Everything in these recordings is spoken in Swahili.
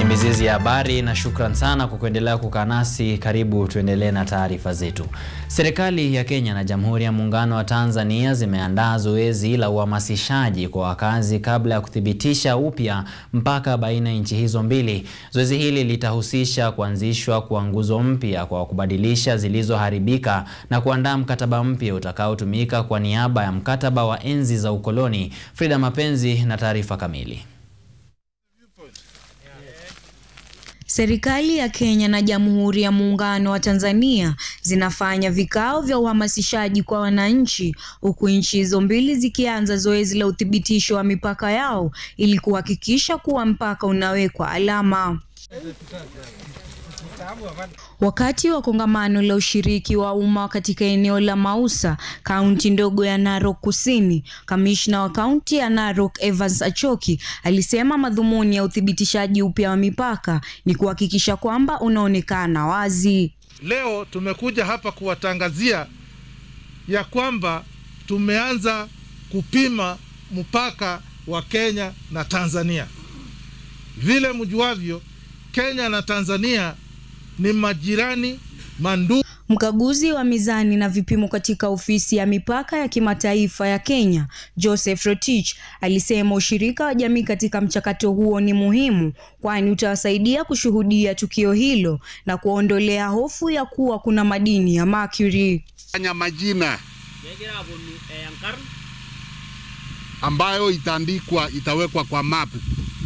ni mizizi ya habari na shukran sana kwa kuendelea kukaa nasi. Karibu tuendelee na taarifa zetu. Serikali ya Kenya na Jamhuri ya Muungano wa Tanzania zimeandaa zoezi la uhamasishaji kwa wakazi kabla ya kuthibitisha upya mpaka baina ya nchi hizo mbili. Zoezi hili litahusisha kuanzishwa kwa nguzo mpya kwa kubadilisha zilizoharibika na kuandaa mkataba mpya utakaotumika kwa niaba ya mkataba wa enzi za ukoloni. Frida Mapenzi na taarifa kamili. Serikali ya Kenya na Jamhuri ya Muungano wa Tanzania zinafanya vikao vya uhamasishaji kwa wananchi huku nchi hizo mbili zikianza zoezi la uthibitisho wa mipaka yao ili kuhakikisha kuwa mpaka unawekwa alama. Wakati wa kongamano la ushiriki wa umma katika eneo la Mausa, kaunti ndogo ya Narok Kusini, kamishna wa kaunti ya Narok Evans Achoki alisema madhumuni ya uthibitishaji upya wa mipaka ni kuhakikisha kwamba unaonekana wazi. Leo tumekuja hapa kuwatangazia ya kwamba tumeanza kupima mpaka wa Kenya na Tanzania. Vile mjuavyo, Kenya na Tanzania ni majirani mandugu. Mkaguzi wa mizani na vipimo katika ofisi ya mipaka ya kimataifa ya Kenya, Joseph Rotich, alisema ushirika wa jamii katika mchakato huo ni muhimu, kwani utawasaidia kushuhudia tukio hilo na kuondolea hofu ya kuwa kuna madini ya mercury. Fanya majina ambayo itaandikwa, itawekwa kwa mapu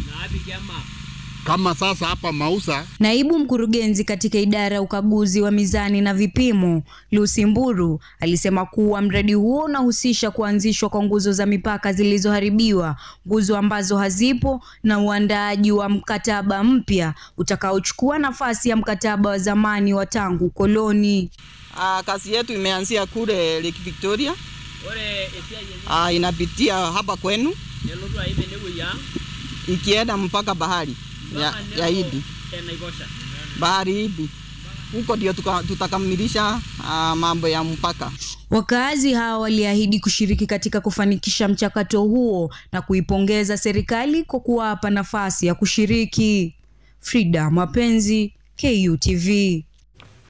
kama sasa hapa Mausa. Naibu mkurugenzi katika idara ya ukaguzi wa mizani na vipimo Lucy Mburu alisema kuwa mradi huo unahusisha kuanzishwa kwa nguzo za mipaka zilizoharibiwa, nguzo ambazo hazipo na uandaaji wa mkataba mpya utakaochukua nafasi ya mkataba wa zamani wa tangu koloni. Uh, kazi yetu imeanzia kule Lake Victoria. Uh, inapitia hapa kwenu ikienda mpaka bahari ya, ya Hindi bahari Hindi huko ndio tutakamilisha uh, mambo ya mpaka. Wakazi hao waliahidi kushiriki katika kufanikisha mchakato huo na kuipongeza serikali kwa kuwapa nafasi ya kushiriki. Frida Mapenzi, KUTV.